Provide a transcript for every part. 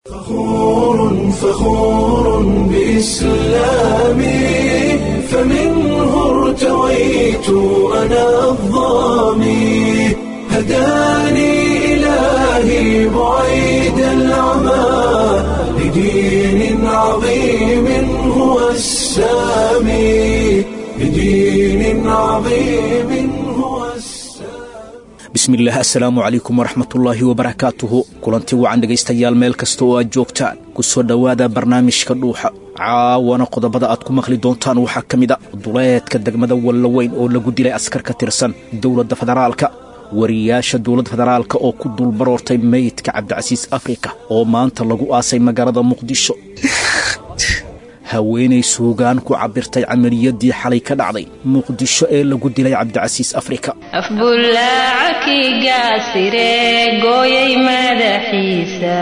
فخور فخور بإسلامي فمنه ارتويت أنا الظامي هداني إلهي بعيد العمى لدين عظيم هو السامي لدين عظيم هو السامي bismillaah assalaamu calaykum waraxmatullaahi wabarakaatuhu kulanti wacan dhegaystayaal meel kasta oo aad joogtaan ku soo dhowaada barnaamijka dhuuxa caawana qodobada aad ku maqli doontaan waxaa ka mid a duleedka degmada wallaweyn oo lagu dilay askar ka tirsan dowladda federaalka wariyaasha dowladda federaalka oo ku dulbaroortay meydka cabdicasiis afrika oo maanta lagu aasay magaalada muqdisho haweenay suugaan ku cabbirtay camaliyadii xalay ka dhacday muqdisho ee lagu dilay cabdicasiis afrika afbullaacakii gaasiree gooyay madaxiisa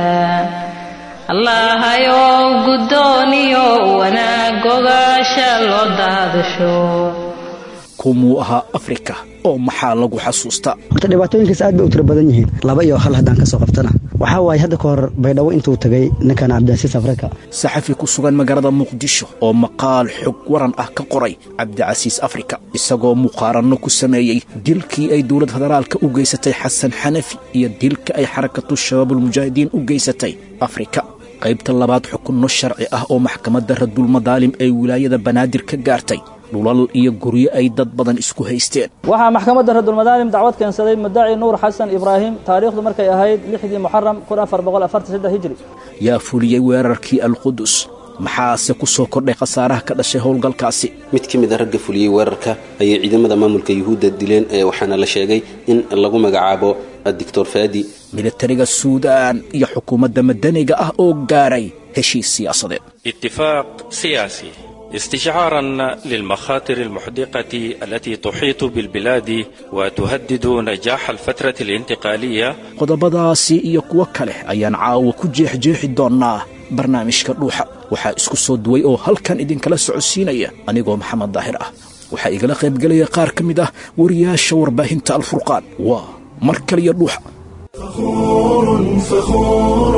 allahayow guddooniyo wanaag gogaasha loo daadasho kumuu ahaa afrika oo maxaa lagu xasuustaa horta dhibaatooyinkaas aad bay u tiro badan yihiin laba iyo hal haddaan ka soo qabtana waxaa waaye hadda ka hor baydhabo intuu tagay ninkan cabdicasiis afrika saxafi ku sugan magaalada muqdisho oo maqaal xog waran ah ka qoray cabdicasiis afrika isagoo muqaaranno ku sameeyey dilkii ay dowladda federaalka u geysatay xasan xanafi iyo dilka ay xarakatu shabaabulmujaahidiin u geysatay afrika qaybta labaad xukunno sharci ah oo maxkamadda radulmadaalim ee wilaayada banaadir ka gaartay dhulal iyo guryo ay dad badan isku haysteen waxaa maxkamadda radulmadaalim dacwad keensaday muddaci nuur xasan ibraahim taariikhdu markay ahayd lixdii muxaram hijri yaa fuliyey weerarkii alqudus maxaase ku soo kordhay khasaaraha ka dhashay howlgalkaasi mid ka mid a ragga fuliyey weerarka ayay ciidamada maamulka yuhuudda dileen ee waxaana la sheegay in lagu magacaabo doctor faadi militariga suudaan iyo xukuumadda madaniga ah oo gaaray heshiis siyaasadeed اتفاق سياسي استشعارا للمخاطر المحدقة التي تحيط بالبلاد وتهدد نجاح الفترة الانتقالية qodobadaasi iyo kuwo kale ayaan caawa ku jeexjeexi doonnaa barnaamijka dhuuxa waxaa isku soo duway oo halkan idinkala socodsiinaya anigoo maxamed daahir ah waxaa igala qaybgelaya qaar ka mid ah wariyaasha warbaahinta alfurqaan waa mar kaliya dhuuxa فخور فخور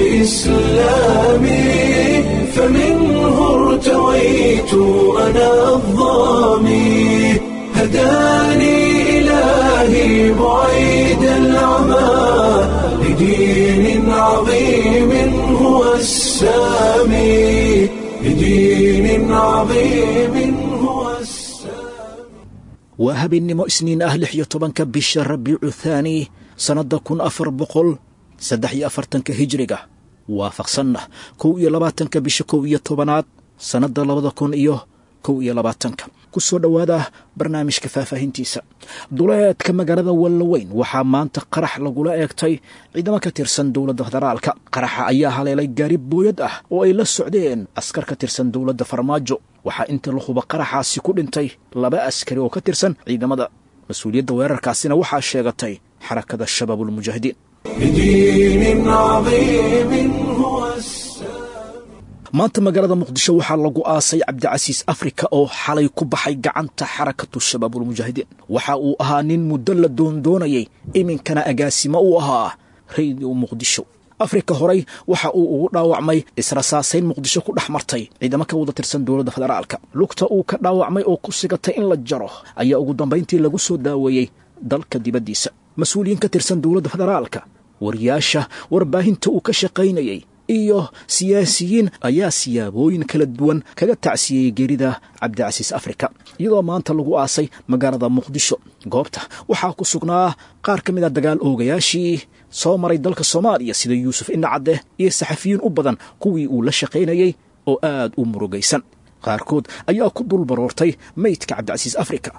بإسلامي فمنه ارتويت أنا الظامي هداني إلهي بعيد العمى لدين عظيم هو السامي لدين عظيم هو السامي waa habeennimo isniin ah lix iyo tobanka bisha rabiicu thaani sannadda kun afar boqol saddex iyo afartanka hijriga waafaqsanna kow iyo labaatanka bisha kow iyo tobanaad sannadda labada kun iyo kow iyo labaatanka ku soo dhowaada barnaamijka faahfaahintiisa duleedka magaalada wallaweyn waxaa maanta qarax lagula eegtay ciidamo ka tirsan dowladda federaalka qaraxa ayaa haleelay gaari booyad ah oo ay la socdeen askar ka tirsan dowladda farmaajo waxaa inta la huba qaraxaasi ku dhintay laba askari oo ka tirsan ciidamada mas-uuliyadda weerarkaasina waxaa sheegatay xarakada shabaabulmujaahidiin لدين عظيم هو السامي maanta magaalada muqdisho waxaa lagu aasay cabdicasiis afrika oo xalay ku baxay gacanta xarakatu shabaabulmujaahidiin waxa uu ahaa nin muddo la doondoonayay iminkana agaasimo uu ahaa radio muqdisho afrika horey waxa uu ugu dhaawacmay israsaasayn muqdisho ku dhex martay ciidamo ka wada tirsan dowladda federaalka lugta uu ka dhaawacmay oo ku sigatay in la jaro ayaa ugu dambayntii lagu soo daaweeyey dalka dibaddiisa mas-uuliyiin ka tirsan dowladda federaalka wariyaasha warbaahinta uu ka shaqaynayey iyo siyaasiyiin ayaa siyaabooyin kala duwan kaga tacsiyeyey geerida cabdicasiis afrika iyadoo maanta lagu aasay magaalada muqdisho goobta waxaa ku sugnaa qaar ka mid a dagaal oogayaashii soo maray dalka soomaaliya sida yuusuf indhacadde iyo saxafiyiin u badan kuwii uu la shaqaynayey oo aad u murugaysan qaarkood ayaa ku dul baroortay meydka cabdicasiis afrika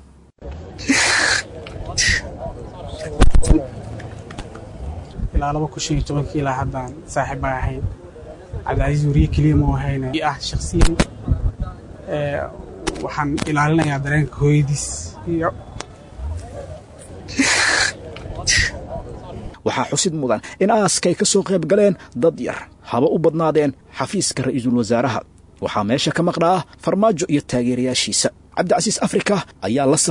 ilaa laba kun shan iyo tobankii ilaa haddaan saaxiib baa ahayn cabdicasiis wariye keliya ma ahayna i ah shaksiyan ee, waxaan ilaalinayaa dareenka hooyadiis iyo waxaa xusid mudan in aaskay ka soo qayb galeen dad yar haba u badnaadeen xafiiska ra'iisul wasaaraha waxaa meesha ka maqnaa farmaajo iyo taageerayaashiisa cabdicasiis afrika ayaa la saftay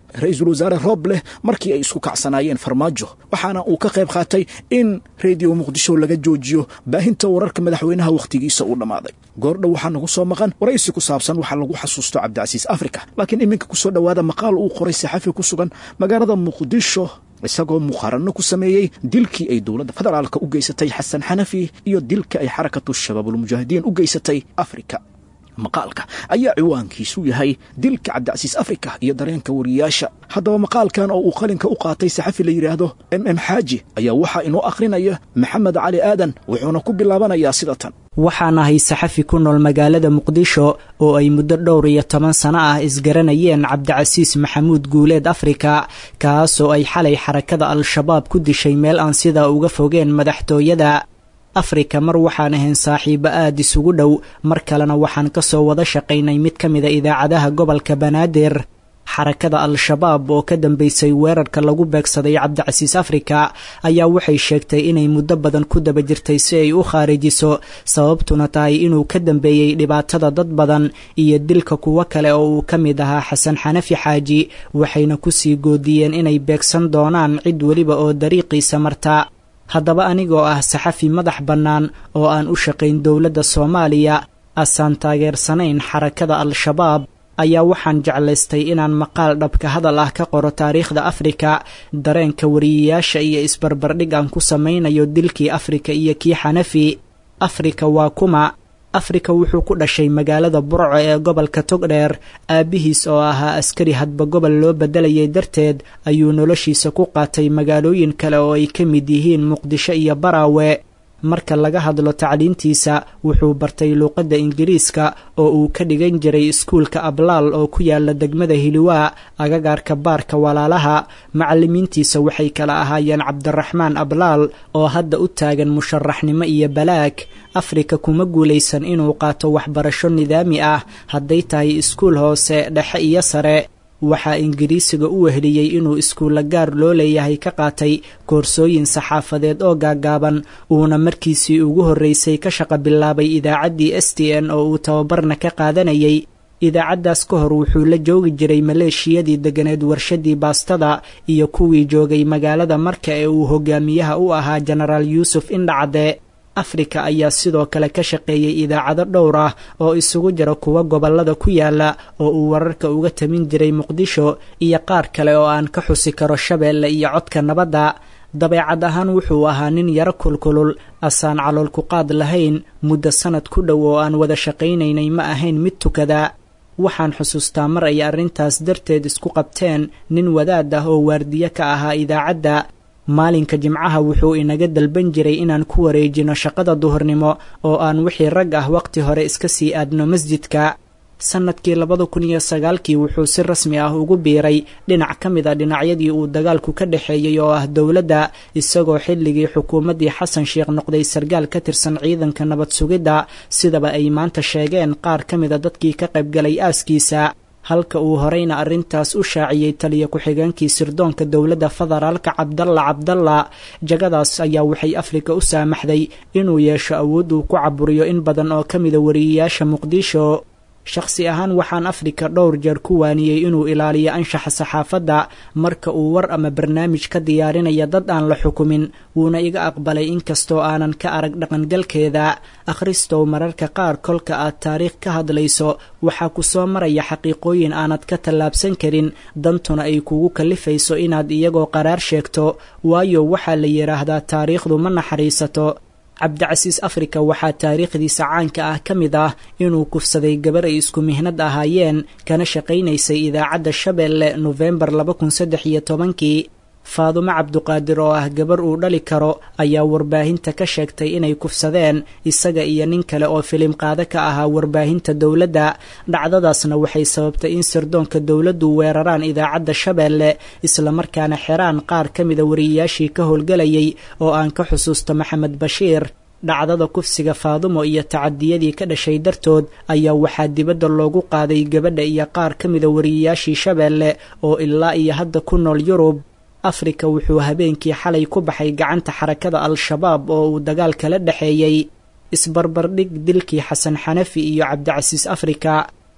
ra-iisul wasaare roobleh markii ay isku kacsanaayeen farmaajo waxaana uu ka qayb qaatay in rediyo muqdisho laga joojiyo baahinta wararka madaxweynaha wakhtigiisa uu dhammaaday goordhow waxaa nagu soo maqan waraysi ku saabsan waxaa lagu xasuusto cabdicasiis afrika laakiin iminka ku soo dhowaada maqaal uu qoray saxafi ku sugan magaalada muqdisho isagoo muqaaranno ku sameeyey dilkii ay dowladda federaalka u geysatay xasan xanafi iyo dilka ay xarakatu shabaabulmujaahidiin u geysatay afrika maqaalka ayaa ciwaankiisu yahay dilka cabdicasiis afrika iyo dareenka wariyaasha haddaba maqaalkan oo uu qalinka u qaatay saxafi la yidhaahdo m m xaaji ayaa waxaa inoo akhrinaya maxamed cali aadan wuxuuna ku bilaabanayaa sida tan waxaan ahay saxafi ku nool magaalada muqdisho oo ay muddo dhowr iyo toban sano ah isgaranayeen cabdicasiis maxamuud guuleed afrika kaasoo ay xalay xarakada al-shabaab ku dishay meel aan sidaa uga fogeen madaxtooyada afrika mar waxaan ahayn saaxiibo aada isugu dhow mar kalena waxaan ka soo wada shaqaynay mid ka mida idaacadaha gobolka banaadir xarakada al-shabaab oo ka dambeysay weerarka lagu beegsaday cabdicasiis afrika ayaa waxay sheegtay inay muddo badan ku daba jirtay si ay u khaarijiso sababtuna tahay inuu ka dambeeyey dhibaatada dad badan iyo dilka kuwo kale oo uu ka mid ahaa xasan xanafi xaaji waxayna kusii goodiyeen inay beegsan doonaan cid weliba oo dariiqiisa marta haddaba anigoo ah saxafi madax bannaan oo aan u shaqayn dowladda soomaaliya asaan taageersanayn xarakada al-shabaab ayaa waxaan jeclaystay inaan maqaal dhabka hadal ah ka qoro taariikhda afrika dareenka wariyayaasha iyo isbarbardhig aan ku samaynayo dilkii afrika iyo kii xanafi afrika waa kuma afrika wuxuu ku dhashay magaalada burco ee gobolka togdheer aabbihiis oo ahaa askari hadba gobol loo beddelayay darteed ayuu noloshiisa ku qaatay magaalooyin kale oo ay ka mid yihiin muqdisho iyo baraawe marka laga hadlo tacliintiisa wuxuu bartay luuqadda ingiriiska oo uu ka dhigan jiray iskuulka ablaal oo ku yaala degmada hiliwaa agagaarka baarka walaalaha macallimiintiisa waxay kala ahaayeen cabdiraxmaan ablaal oo hadda u taagan musharaxnimo iyo balaag afrika kuma guulaysan inuu qaato waxbarasho nidaami ah hadday tahay iskuul hoose dhexe iyo sare waxaa ingiriisiga u wehliyey inuu iskuulla gaar loo leeyahay ka qaatay koorsooyin saxaafadeed oo gaagaaban uuna markiisii ugu horreysay ka shaqa bilaabay idaacaddii s t n oo uu tababarna ka qaadanayay idaacaddaas ka hor wuxuu la joogi jiray maleeshiyadii deganeed warshadii baastada iyo kuwii joogay magaalada marka ee uu hogaamiyaha u ahaa jenaraal yuusuf indhacade afrika ayaa sidoo kale ka shaqeeyey idaacado dhowr ah oo isugu jira kuwa gobollada ku yaala oo uu wararka uga tamin jiray muqdisho iyo qaar kale oo aan ka xusi karo shabeelle iyo codka nabadda dabeecad ahaan wuxuu ahaa nin yaro kulkulul asaan calool ku qaad lahayn muddo sanad ku dhow oo aan wada shaqaynaynay ma ahayn mid tukada waxaan xusuustaa mar ay arrintaas darteed isku qabteen nin wadaad ah oo waardiye ka ahaa idaacadda maalinka jimcaha wuxuu inaga dalban jiray inaan ku wareejino shaqada duhurnimo oo aan wixii rag ah waqti hore iska sii aadno masjidka sannadkii labada kun iyo sagaalkii wuxuu si rasmi ah ugu biiray dhinac ka mid a dhinacyadii uu dagaalku ka dhexeeyey oo ah dowladda isagoo xilligii xukuumaddii xasan sheekh noqday sargaal ka tirsan ciidanka nabad sugidda sidaba ay maanta sheegeen qaar ka mid a dadkii ka qaybgalay aaskiisa halka uu horeyna arrintaas u shaaciyey taliya ku-xigeenkii sirdoonka dowladda federaalka cabdalla cabdalla jagadaas ayaa waxay afrika u saamaxday inuu yeesho awood uu ku caburiyo in badan oo ka mida wariyayaasha muqdisho shakhsi ahaan waxaan afrika dhowr jeer ku waaniyey inuu ilaaliyo anshaxa saxaafadda marka uu war ama barnaamij ka diyaarinaya dad aan la xukumin wuuna iga aqbalay inkastoo aanan ka arag dhaqangalkeeda akhristow mararka qaar kolka aad taariikh ka hadlayso waxaa ku soo maraya xaqiiqooyin aanad ka tallaabsan karin dantuna ay kugu kallifayso inaad iyagoo qaraar sheegto waayo waxaa la yidhaahdaa taariikhdu ma naxariisato cabdicasiis afrika waxaa taariikhdiisa caanka ah ka mid ah inuu kufsaday gabar ay isku mihnad ahaayeen kana shaqaynaysay idaacadda shabeelle nofembar laba kun saddex iyo tobankii faadumo cabduqaadir oo ah gabar uu dhali karo ayaa warbaahinta ka sheegtay inay kufsadeen isaga iyo nin kale oo filim qaado ka ahaa warbaahinta dowladda dhacdadaasna waxay sababtay in sirdoonka dowladdu weeraraan idaacadda shabeelle islamarkaana xiraan qaar ka mida wariyayaashii ka howlgelayay oo aan ka xusuusto maxamed bashiir dhacdada kufsiga faadumo iyo tacadiyadii ka dhashay dartood ayaa waxaa dibadda loogu qaaday gabadha iyo qaar ka mida wariyayaashii shabeelle oo ilaa iyo hadda ku nool yurub afrika wuxuu habeenkii xalay ku baxay gacanta xarakada al-shabaab oo uu dagaal kala dhexeeyey isbarbardhig dilkii xasan xanafi iyo cabdicasiis afrika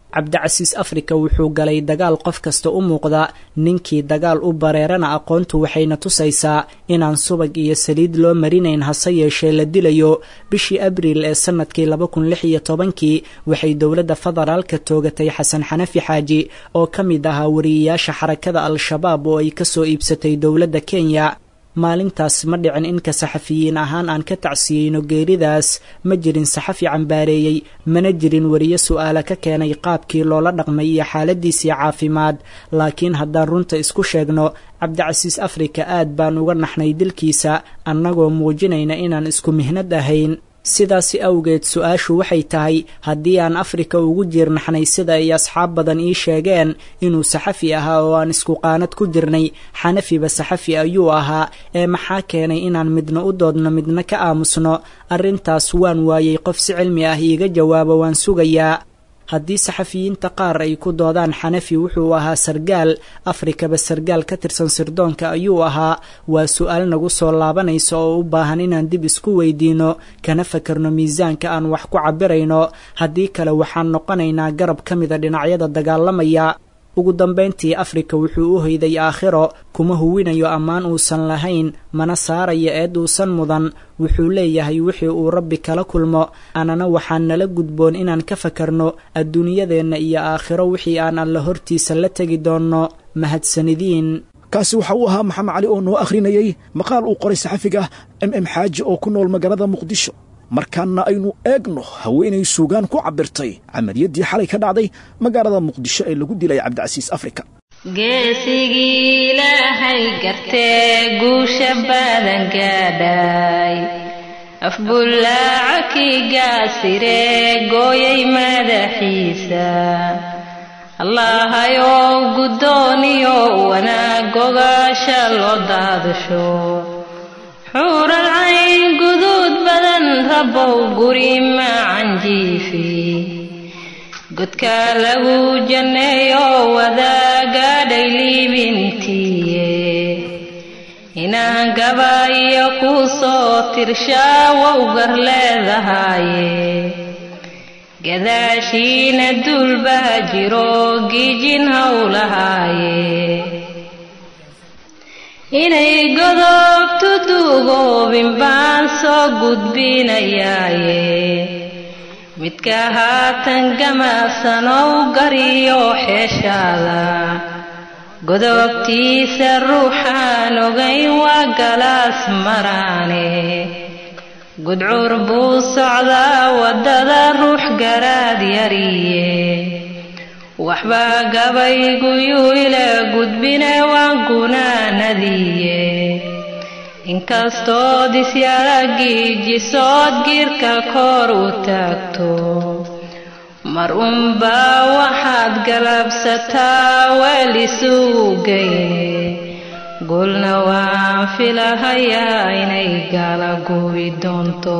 cabdicasiis afrika wuxuu galay dagaal qof kasta u muuqda ninkii dagaal u bareerana aqoontu waxayna tusaysaa inaan subag iyo saliid loo marinayn hase yeeshee la dilayo bishii abriil ee sanadkii laba kun lix iyo tobankii waxay dowladda federaalka toogatay xasan xanafi xaaji oo ka mid ahaa wariyeyaasha xarakada al-shabaab oo ay kasoo iibsatay dowladda kenya maalintaas ma dhicin inka saxafiyiin ahaan aan ka tacsiyeyno geeridaas ma jirin saxafi cambaareeyey mana jirin wariye su'aala ka keenay qaabkii loola dhaqmay iyo xaaladiisii caafimaad laakiin haddaan runta isku sheegno cabdicasiis afrika aad baan uga naxnay dilkiisa annagoo muujinayna inaan isku mihnad ahayn sidaasi awgeed su-aashu waxay tahay haddii aan afrika ugu jiirnaxnay sida ay asxaab badan ii sheegeen inuu saxafi ahaa oo aan isku qaanad ku jirnay xanafiba saxafi ayuu ahaa ee maxaa keenay inaan midna u doodno midna ka aamusno arrintaas waan waayey qof si cilmi ah iiga jawaabo waan sugayaa haddii saxafiyiinta qaar ay ku doodaan xanafi wuxuu ahaa sargaal afrikaba sargaal ka tirsan sirdoonka ayuu ahaa waa su-aal nagu soo laabanaysa oo u baahan inaan dib isku weydiino kana fakarno miisaanka aan wax ku cabirayno haddii kale waxaan noqonaynaa garab ka mida dhinacyada dagaalamaya ugu dambayntii afrika wuxuu u hoyday aakhiro kuma huwinayo ammaan uusan lahayn mana saarayo eed uusan mudan wuxuu leeyahay wixii uu rabbi kala kulmo anana waxaan nala gudboon inaan ka fakarno adduunyadeenna iyo aakhiro wixii aan alla hortiisa la tegi doonno mahadsanidiin kaasi waxa uu ahaa maxamed cali oo noo akhrinayey maqaal uu qoray saxafiga m m xaaji oo ku nool magaalada muqdisho markaana aynu eegno haweenay suugaan ku cabirtay camaliyaddii xalay ka dhacday magaalada muqdisho ee lagu dilay cabdicasiis afrika geesigii ilaahay gartee guusha baadan gaadhay afbullaaca kii gaasiree gooyay madaxiisa allahayow guddooniyo wanaagogaasha loo daadasho xuural cayn guduud badan rabbow guri macan jiifi godkaa lagu janneeyo wadaagaadhay liibintiiye inaan gabayo kuu soo tirshaa wow gar leedahaaye gadaashiina duulbaa jiro giijin howlahaaye inay godobtu duugoobin baan soo gudbinayaaye midka haatan gamaasanow gariyo xeeshaada godobtiisa ruuxaan ogayn waa galaas maraane gudcuur buu socdaa waddada ruux garaad yariye waxbaa gabayguyuu ila gudbine waan gunaanadiye inkastoo disyaragiijisood giirka koor u taagto mar unbaa waxaad galabsataa weel isugu geyne gulna waan filahayaa inay galagubi doonto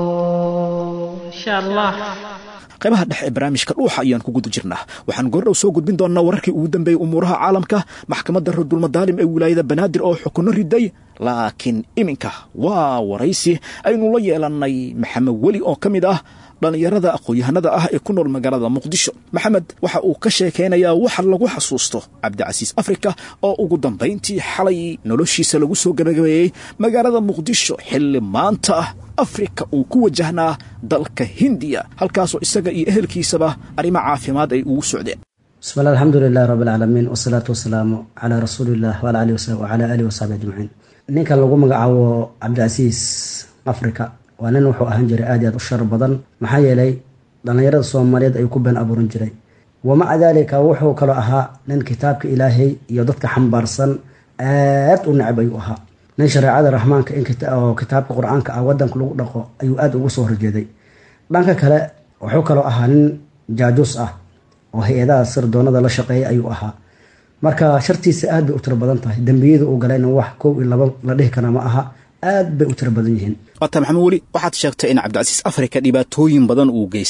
insha allah qaybaha dhexe ee barnaamijka dhuuxa ayaan ku guda jirnaa waxaan goordhow soo gudbin doonnaa wararkii ugu dambeeyey umuuraha caalamka maxkamadda radulmadaalim ee wilaayada banaadir oo xukunno riday laakiin iminka waa waraysi aynu la yeelannay maxamed weli oo ka mid ah dhallinyarada aqoon-yahanada ah ee ku nool magaalada muqdisho maxamed waxa uu ka sheekaynayaa waxa lagu xasuusto cabdicasiis afrika oo ugu dambayntii xalay noloshiisa lagu soo gabagabeeyey magaalada muqdisho xilli maanta ah afrika uu ku wajahnaa dalka hindiya halkaasoo isaga iyo ehelkiisaba arrimo caafimaad ay ugu socdeen bismillah alxamdulilahi rabbi alcaalamiin wasalaatu wasalaamu calaa rasuuliillah waala alihi wacalaa alihi wasaxbi ajmaciin ninkan lagu magacaabo cabdicasiis afrika waa nin wuxuu ahaan jiray aad i aad u shar badan maxaa yeelay dhallinyarada soomaaliyeed ayuu ku been abuuran jiray wamaca daalika wuxuu kaloo ahaa nin kitaabka ilaahay iyo dadka xambaarsan aad u necab ayuu ahaa nin shareecada raxmaanka oo kitaabka qur-aanka ah wadanka lagu dhaqo ayuu aada ugu soo horjeeday dhanka kale wuxuu kaloo ahaa nin jaajuus ah oo hay-adaha sirdoonada la shaqeeya ayuu ahaa marka shartiisa aad bay u tiro badan tahay dembiyada uu galayna wax kow iyo laba la dhihi kara ma aha aad bay u tiro badan yihiin waata maxamed weli waxaad sheegtay in cabdicasiis afrika dhibaatooyin badan uu geystay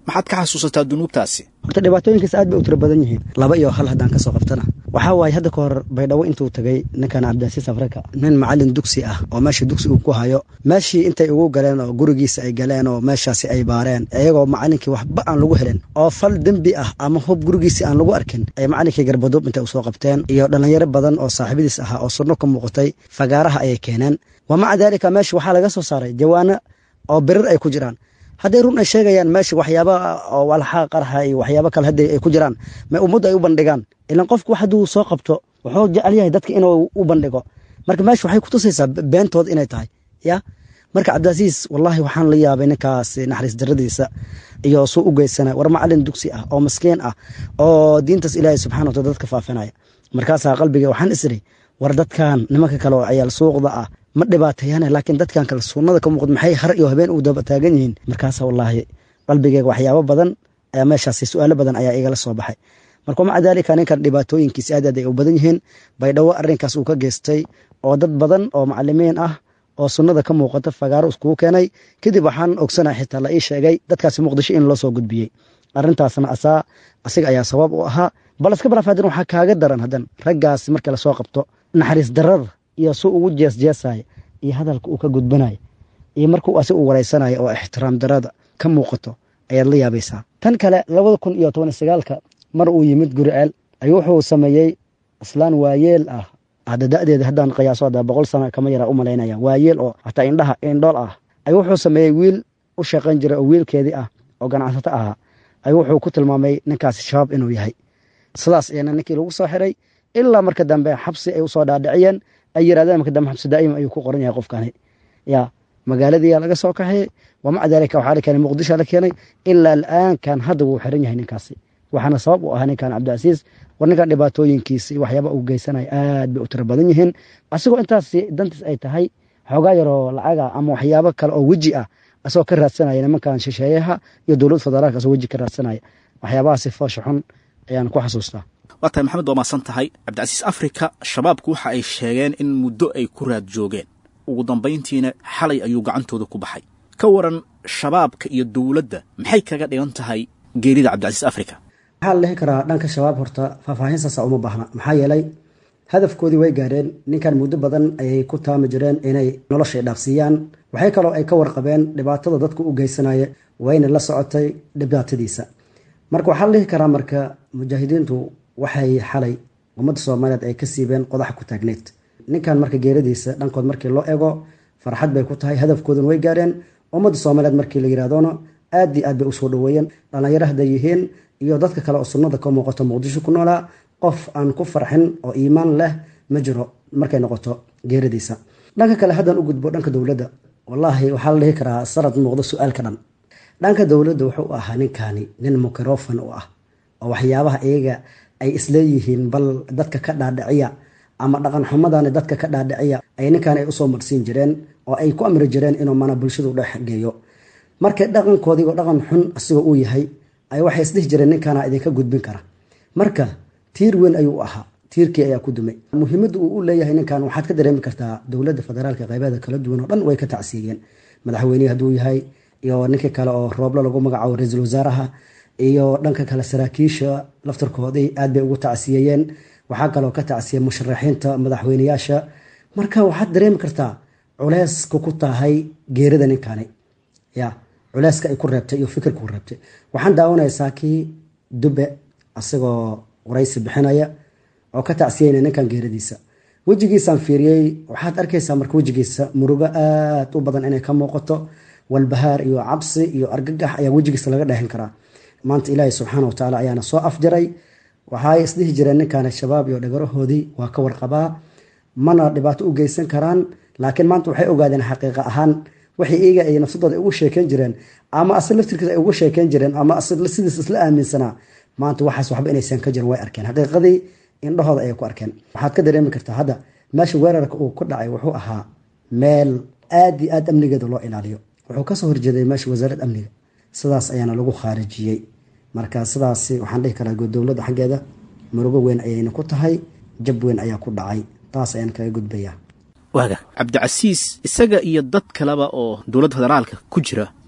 maxaad ka xasuusataa dunuubtaasi horta dhibaatooyinkaas aad bay u tiro badan yihiin laba iyo hal haddaan kasoo qabtana waxaa waaye hadda ka hor baydhabo intuu tagay ninkan cabdilcasiis afrika nin macalin dugsi ah oo meesha dugsi uu ku hayo meeshii intay ugu galeen oo gurigiisa ay galeen oo meeshaasi ay baareen iyagoo macalinkii waxba aan lagu helin oo fal dembi ah ama hub gurigiisi aan lagu arkin ay macalinkii garbaduub intay usoo qabteen iyo dhalinyaro badan oo saaxiibadiis ahaa oo sunno ka muuqatay fagaaraha ayay keeneen wa maca daalika meesha waxaa laga soo saaray jawaano oo birir ay ku jiraan hadday run ay sheegayaan meesha waxyaaba oo walxaa qarxa iyo waxyaabo kale hadday ay ku jiraan ma ummadda ay u bandhigaan ilan qofku wax hadduu soo qabto wuxuu jecel yahay dadka inuu u bandhigo marka meesha waxay kutusaysaa beentood inay tahay ya marka cabdilcasiis wallahi waxaan la yaabay ninkaas naxariis daradiisa iyo suu u geysana war macalin dugsi ah oo maskiin ah oo diintaas ilaahay subxana wataala dadka faafinaya markaasaa qalbiga waxaan isiri war dadkan nimanka kale oo ciyaal suuqda ah ma dhibaateeyaan laakiin dadkan kale sunnada ka muuqd maxay har iyo habeen u daba taagan yihiin markaasa wallaahi qalbigeyga waxyaabo badan ayaa meeshaasi su-aalo badan ayaa igala soo baxay marka maca daalika ninkan dhibaatooyinkiis aad aad ay u badan yihiin baydhabo arrinkaas uu ka geystay oo dad badan oo macalimiin ah oo sunnada ka muuqata fagaaro iskugu keenay kadib waxaan ogsanay xitaa la ii sheegay dadkaasi muqdisho in loo soo gudbiyey arrintaasna asaa asiga ayaa sabab u ahaa bal iska balaaf hadan waxaa kaaga daran hadan raggaas marka lasoo qabto naxariis darada iyo su ugu jeesjeesaya iyo hadalka uu ka gudbanaya iyo markuu asig u wareysanaya oo ixtiraam darada ka muuqato ayaad la yaabaysaa tan kale labada kun iyo toban sagaalka mar uu yimid guriceel ayuu wuxuu sameeyey islaan waayeel ah hadda da-deeda haddaan qiyaaso hadda boqol sana kama yaraa u malaynaya waayeel oo hataa indhaha indhool ah ayuu wuxuu sameeyey wiil u shaqayn jiray oo wiilkeedii ah oo ganacsato ahaa ayuu wuxuu ku tilmaamay ninkaasi shabaab inuu yahay sidaas ayana ninkii lagu soo xiray ilaa marka dambe xabsi ay usoo dhaadhiciyeen ay yirahdeen marka dambe xabsi daa'ima ayuu ku qoran yahay qofkani ya magaaladiiyaa laga soo kaxay wa maca daalika waxaa la keenay muqdisho la keenay ilaa al'aankan hadda wuu xiran yahay ninkaasi waxaana sabab u ahaa ninkan cabdicasiis war ninkan dhibaatooyinkiisa iyo waxyaaba uu geysanaya aad bay u tiro badan yihiin asigoo intaas dantiis ay tahay xoogaa yaroo lacaga ama waxyaabo kale oo weji ah asagoo ka raadsanaya nimankan shisheeyaha iyo dowlad federaalka asoo weji ka raadsanaya waxyaabahaasi foosha xun ayaan ku xasuustaa waa tahay maxamed waa maasan tahay cabdicasiis afrika shabaabku waxa ay sheegeen in muddo ay ku raad joogeen ugu dambayntiina xalay ayuu gacantooda ku baxay ka waran shabaabka iyo dowladda maxay kaga dhigan tahay geerida cabdicasiis afrika waxaa la dhihi karaa dhanka shabaab horta faahfaahin saasa uma baahna maxaa yeelay hadafkoodii way gaareen ninkan muddo badan ayay ku taami jireen inay nolosha dhaafsiiyaan waxay kaloo ay ka warqabeen dhibaatada dadku u geysanaya wayna la socotay dhibaatadiisa marka waxaa la dhihi karaa marka mujaahidiintu waxay xalay ummadda soomaaliyeed ay ka siibeen qodaxa ku taagneyd ninkan marka geeradiisa dhankood markii loo ego farxad bay ku tahay hadafkoodan way gaareen ummadda soomaaliyeed markii la yirahdona aad iyo aad bay usoo dhaweeyeen dhallinyaro hadday yihiin iyo dadka kale oo sunnada ka muuqato muqdisho ku noolaa qof aan ku farxin oo iimaan leh ma jiro markay noqoto geeradiisa dhanka kale haddaan u gudbo dhanka dowladda wallaahi waxaa la dhihi karaa sanad muuqdo su-aalka dhan dhanka dowladda wuxuu ahaa ninkani nin mikrofon u ah oo waxyaabaha iyaga ay isleeyihiin bal dadka ka dhaadhiciya ama dhaqan xumadani dadka ka dhaadhiciya ay ninkan ay usoo marsiin jireen oo ay ku amri jireen inuu mana bulshadu dhex geeyo markay dhaqankoodigo dhaqan xun asigoo uu yahay ay waxay isdhihi jireen ninkana idinka gudbin kara marka tiir weyn ayuu ahaa tiirkii ayaa ku dumay muhiimadda uu u leeyahay ninkan waxaad ka dareemi kartaa dowladda federaalka qaybeeda kala duwan oo dhan way ka tacsiiyeen madaxweynehi hadduu yahay iyo ninkii kale oo rooblo lagu magacaabo ra-iisul wasaaraha iyo dhanka kale saraakiisha laftarkoodii aad bay ugu tacsiyeeyeen waxaa kaloo ka tacsiyay musharaxiinta madaxweyneyaasha marka waxaad dareemi kartaa culeyska ku tahay geerida ninkani ya culeyska ay ku reebtay iyo fikirka ku reebtay waxaan daawanaysaa kii dube asagoo waraysi bixinaya oo ka tacsiyeyna ninkan geeradiisa wejigiisaan fiiriyey waxaad arkaysaa marka wejigiisa murugo aad u badan inay ka muuqato walbahaar iyo cabsi iyo argagax ayaa wejigiisa laga dheehan karaa maanta ilaahay subxaana watacaala ayaana soo afjaray waxaay isdhihi jireen ninkan shabaab iyo dhagarahoodii waa ka warqabaa mana dhibaato u geysan karaan laakiin maanta waxay ogaadeen xaqiiqa ahaan waxay iyaga ay nafsadooda ugu sheekeyn jireen ama asig laftirkiisa ay ugu sheekeyn jireen ama sidiis isla aaminsanaa maanta waxaas waxba inaysan ka jirin way arkeen xaqiiqadii indhahooda ayay ku arkeen waxaad ka dareemi kartaa hadda meesha weerarka uu ku dhacay wuxuu ahaa meel aad iyo aad amnigeeda loo ilaaliyo wuxuu kasoo horjeeday meesha wasaaradda amniga sidaas ayaana lagu khaarijiyey marka sidaas waxaan dhihi karaa dowladda xaggeeda murugo weyn ayayna ku tahay jab weyn ayaa ku dhacay taas ayaan kaga gudbayaa waaga cabdicasiis isaga iyo dad kaleba oo dowladda federaalka ku jira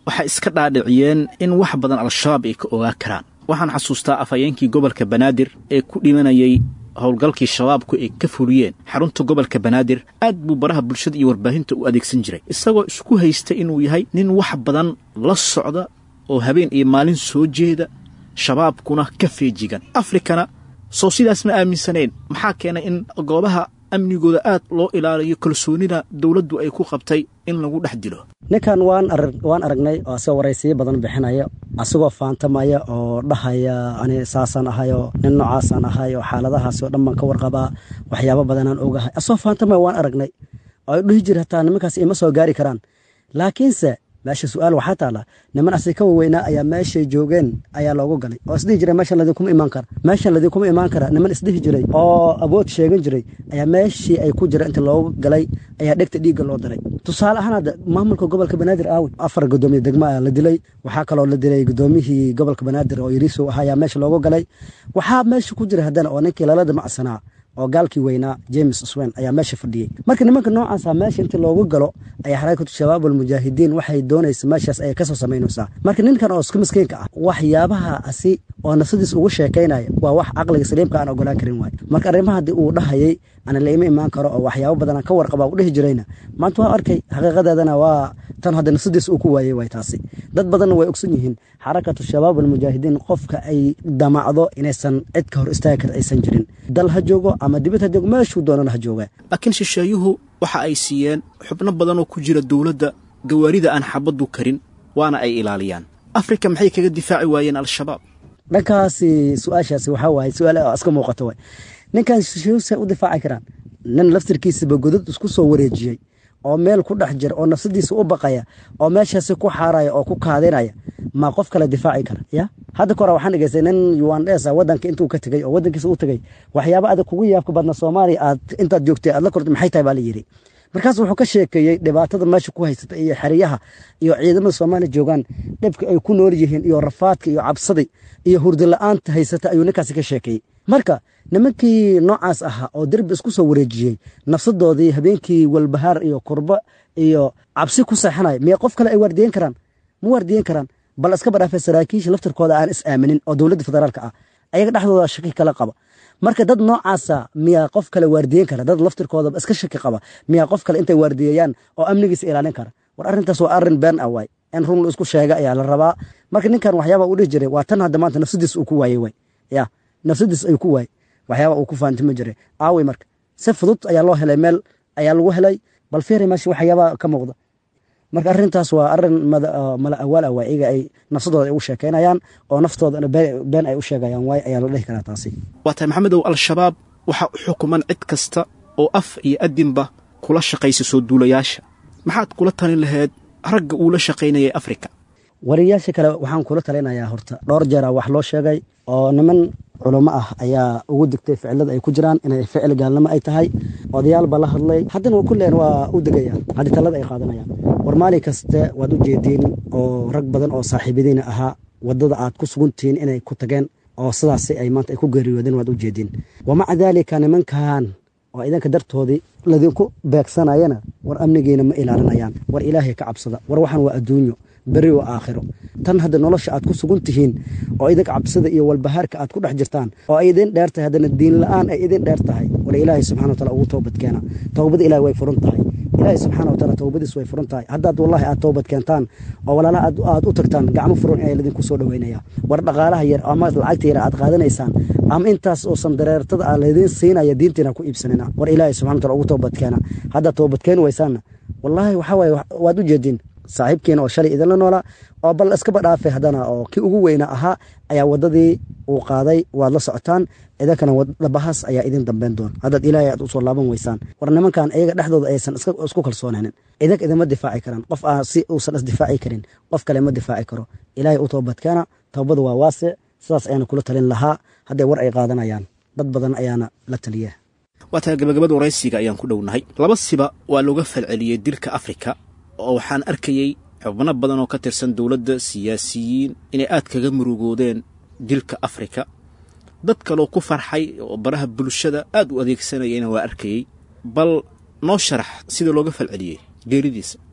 waxay iska dhaadhiciyeen in wax badan al-shabaab ay ka ogaa karaan waxaan xasuustaa afhayeenkii gobolka banaadir ee ku dhimanayay howlgalkii shabaabku ay ka fuliyeen xarunta gobolka banaadir aad buu baraha bulshada iyo warbaahinta u adeegsan jiray isagoo isku haysta inuu yahay nin wax badan la socda oo habeen iyo maalin soo jeeda shabaabkuna ka feejigan afrikana soo sidaas ma aaminsanayn maxaa keenay in goobaha amnigooda aad loo ilaaliyo kalsoonida dowladdu ay ku qabtay in lagu dhex dilo ninkan waan waan aragnay oo asagoo waraysiyo badan bixinaya asagoo faantamaya oo dhahaya ani saasaan ahay oo nin noocaasaan ahay oo xaaladahaasi oo dhan baan ka warqabaa waxyaabo badanaan ogahay asagoo faantamaya waan aragnay oo dhihi jira hataa nimankaas ima soo gaari karaan laakiinse meesha su-aal waxaa taala niman asi ka waweynaa ayaa meeshay joogeen ayaa loogu galay oo isdhihi jiray meeshan ladinkuma imaan kara meeshan ladinkuma imaan kara niman isdhihi jiray oo awood sheegan jiray ayaa meeshii ay ku jira inta loogu galay ayaa dhegta dhiigga loo diray tusaale ahaan hadda maamulka gobolka banaadir aawi afar gudoomiye degmo ayaa la dilay waxaa kaloo la dilay gudoomiyihii gobolka banaadir oo yariisow ahaa ayaa meesha loogu galay waxaa meesha ku jira haddana oo ninkii lala damacsanaa oo gaalkii weynaa james swen ayaa meesha fadhiyey marka nimanka noocaasa meesha intii loogu galo ayaa xarakatu shabaab almujaahidiin waxay doonaysa meeshaas ayay kasoo samaynaysaa marka ninkan oo isku miskiinka ah waxyaabaha asi oo nafsadiis ugu sheekaynaya waa wax caqliga saliimka aan ogolaan karin waay marka arrimaha haddii uu dhahayay ana laima imaan karo oo waxyaabo badanaan ka warqaba u dhihi jirayna maanta waa arkay xaqiiqadeedana waa tan hadda nafsadiis uu ku waayey waay taasi dad badanna way ogsan yihiin xarakatu shabaab almujaahidiin qofka ay damacdo inaysan cid ka hor istaagi kar aysan jirin dal ha joogo ama dibad ha joogo meeshuu doonana ha jooga laakiin shisheeyuhu waxa ay siiyeen xubno badan oo ku jira dowladda gawaarida aan xabaddu karin waana ay ilaaliyaan afrika maxay kaga difaaci waayeen al-shabaab dhankaasi su-aashaasi waxaa waaye su-aal iska muuqato waay ninkan shisheeyuhuse u difaaci karaan nin laftirkiisaba godad isku soo wareejiyey oo meel ku dhex jira oo nafsadiisa u baqaya oo meeshaasi ku xaaraya oo ku kaadinaya ma qof kale difaaci kara ya hadda ka hore waxaan dhegeystay nin yuandesa wadanka intuu ka tegey oo wadankiisa u tegey waxyaaba adag kugu yaabka badna soomaaliya aad intaad joogtay aad la kortay maxay tahay baa la yidhi markaas wuxuu ka sheekeeyey dhibaatada meesha ku haysata iyo xeryaha iyo ciidamada soomaaliya joogaan dhibka ay ku nool yihiin iyo rafaadka iyo cabsada iyo hurdi la-aanta haysata ayuu ninkaasi ka sheekeeyey marka nimankii noocaas ahaa oo derbi isku soo wareejiyey nafsadoodii habeenkii walbahaar iyo kurba iyo cabsi ku seexanaya miya qof kale ay waardiyen karaan ma waardiyen karaan bal iska badhaafee saraakiisha laftirkooda aan is aaminin oo dowladda federaalka ah ayaga dhexdooda shaki kala qaba marka dad noocaasa miyaa qof kale waardiyen kara dad laftirkooda iska shaki qaba miyaa qof kale intay waardiyeeyaan oo amnigiisa ilaalin kara war arrintaas waa arrin been ah waay in run la isku sheega ayaa la rabaa marka ninkan waxyaaba uu dhihi jiray waa tan hadda maanta nafsadiis uu ku waayey way ya nafsadiis ayuu ku waayey waxyaaba uu ku faantimi jiray aawey marka si fudud ayaa loo helay meel ayaa lagu helay bal fiiri meesha waxyaaba ka muuqda marka arrintaas waa arrin mala awaal ah waa iyaga ay nafsadooda ay u sheekaynayaan oo naftoodana been ay u sheegayaan waay ayaa la dhihi karaa taasi waa tahay maxamedow al-shabaab waxaa u xukuman cid kasta oo af iyo adinba kula shaqaysa soo duulayaasha maxaad kula talin laheyd ragga uu la shaqaynayay afrika wariyaasha kale waxaan kula talinayaa horta dhowr jeera wax loo sheegay oo niman culummo ah ayaa ugu digtay ficilada ay ku jiraan inay ficil gaalnimo ay tahay odayaal baa la hadlay haddana kulleen waa u degayaan haddii talada ay qaadanayaan war maalin kaste waad u jeediin oo rag badan oo saaxiibadiina ahaa waddada aad ku suguntihiin inay ku tageen oo sidaasi ay maanta ay ku geeriyoodeen waad u jeediin wamaca daalika nimankan oo idanka dartoodii ladinku beegsanayana war amnigiina ma ilaalinayaan war ilaahay ka cabsada war waxaan waa adduunyo beri oo aakhiro tan hadda nolosha aad ku sugan tihiin oo idinka cabsida iyo walbahaarka aad ku dhex jirtaan oo ay idin dheer tahay haddana diin la-aan ay idin dheer tahay war ilaahay subxana wataala ugu toobad keena toobada ilahi way furan tahay ilaahay subxaana wataala toobadiis way furan tahay haddaad wallahi aad toobad keentaan oo walaalaha aad u tagtaan gacmo furan ayaa ladinku soo dhoweynaya war dhaqaalaha yar ama lacagta yar aad qaadanaysaan ama intaas oo sandareertada aa laydin siinaya diintiina ku iibsanina war ilaahay subxana wataala ugu toobad keena haddaad toobad keeni waysaanna wallaahi waxaa waaye waad u jeediin saaxiibkiina oo shalay idinla noolaa oo bal iskaba dhaafay haddana oo kii ugu weyna ahaa ayaa waddadii uu qaaday waad la socotaan idankana dhabahaas ayaa idin dambeyn doon haddaad ilaahay aad usoo laaban weysaan war nimankan iyaga dhexdooda aysan isku kalsoonaanin idanka idinma difaaci karaan qof aan si uusan isdifaaci karin qof kale ma difaaci karo ilaahay u toobadkeena towbada waa waasic sidaas ayaana kula talin lahaa hadday war ay qaadanayaan dad badan ayaana la taliya waa tahay gabagabada waraysiga ayaan ku dhownahay laba siba waa looga falceliyey dilka afrika oo waxaan arkayey xubno badan oo ka tirsan dowladda siyaasiyiin inay aad kaga murugoodeen dilka afrika dad kaloo ku farxay oo baraha bulshada aad u adeegsanayayna waa arkayey bal noo sharax sida looga falceliyey geeridiisa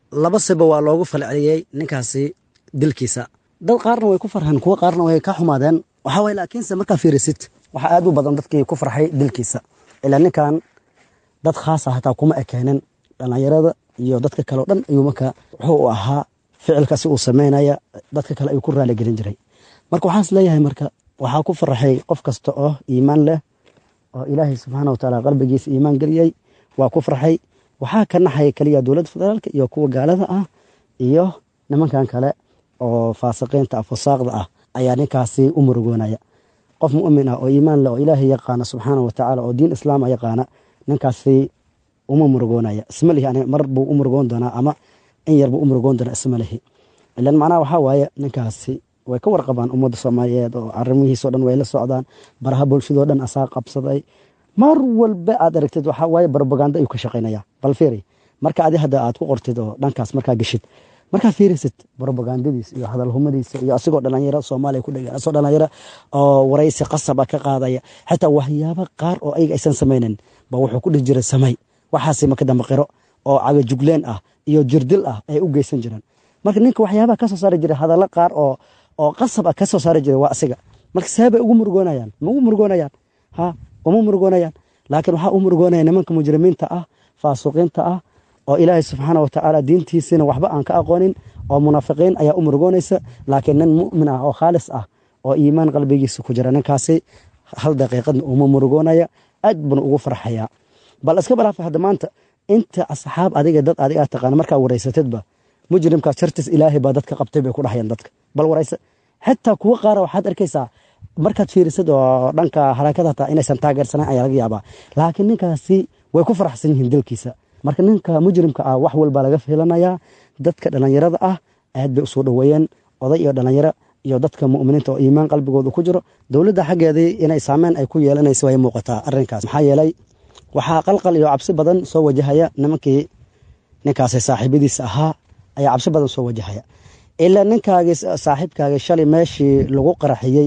laba siba waa loogu falceliyey ninkaasi dilkiisa dad qaarna way ku farxeen kuwo qaarna way ka xumaadeen waxaa waye laakiinse markaa fiirisid waxaa aad u badan dadkii ku farxay dilkiisa ilaa ninkan dad khaasa hataa kuma ekeenin dhallinyarada iyo dadka kale o dhan ayuu marka wuxuu u ahaa ficilkaasi uu sameynaya dadka kale ayuu ku raaligelin jiray marka waxaan is leeyahay marka waxaa ku faraxay qof kasta oo iimaan leh oo ilaahay subxaana watacaala qalbigiisa iimaan geliyey waa ku farxay waxaa ka naxaya keliya dowladda federaalka iyo kuwa gaalada ah iyo nimankan kale oo faasiqiinta ah fusaaqda ah ayaa ninkaasi u murugoonaya qof mu'min ah oo iimaan leh oo ilaahay yaqaana subxaana watacaala oo diin islaama yaqaana ninkaasi uma murugoonaya isma lihi aniga mar buu u murugoon doonaa ama in yar buu u murugoon doonaa isma lihi ilan macnaha waxaa waaye ninkaasi way ka warqabaan ummadda soomaaliyeed oo arrimihiisao dhan way la socdaan baraha bulshadoo dhan asaa qabsaday mar walba aad aragtid waxaa waaye barobaganda ayuu ka shaqaynaya bal fiiri marka adi hadda aad ku qortid oo dhankaas markaa geshid markaa fiirisid barobagandadiis iyo hadalhumadiisa iyo asigoo dhalinyaro soomaaliya ku dhegan asagoo dhalinyaro oo waraysi qasaba ka qaadaya xitaa waxyaaba qaar oo ayaga aysan samaynan ba wuxuu ku dhihi jiray samay waxaasi marka dambe qiro oo cagajugleen ah iyo jirdil ah ay u geysan jireen marka ninka waxyaabaha ka soo saari jiray hadallo qaar oo oo qasab ah ka soo saari jiray waa asiga marka seebay ugu murugoonayaan ma ugu murugoonayaan ha uma murugoonayaan laakiin waxaa u murugoonaya nimanka mujrimiinta ah faasuqiinta ah oo ilaahay subxaana watacaala diintiisina waxba aan ka aqoonin oo munaafiqiin ayaa u murugoonaysa laakiin nin mu'min ah oo khaalis ah oo iimaan qalbigiisa ku jira ninkaasi hal daqiiqadna uma murugoonaya aad buna ugu farxayaa bal iska balaafa hadda maanta inta asxaab adiga dad adiga aad taqaana markaa waraysatidba mujrimkaas shartiis ilaahay baa dadka qabtay bay ku dhahayaan dadka bal waraysa xitaa kuwa qaara waxaad arkaysaa markaad fiirisid oo dhanka harakada hataa inaysan taageersanayn ayaa laga yaabaa laakiin ninkaasi way ku faraxsan yihiin dilkiisa marka ninka mujrimka ah wax walba laga filanayaa dadka dhallinyarada ah aad bay usoo dhoweeyeen oday iyo dhallinyaro iyo dadka mu'miniinta oo iimaan qalbigooda ku jiro dowladda xaggeedii inay saameyn ay ku yeelanaysa way muuqataa arrinkaas maxaa yeelay waxaa qalqal iyo cabsi badan soo wajahaya nimankii ninkaasi saaxiibadiisa ahaa ayaa cabsi badan soo wajahaya ilaa ninkaagii saaxiibkaagii shalay meeshii lagu qaraxiyey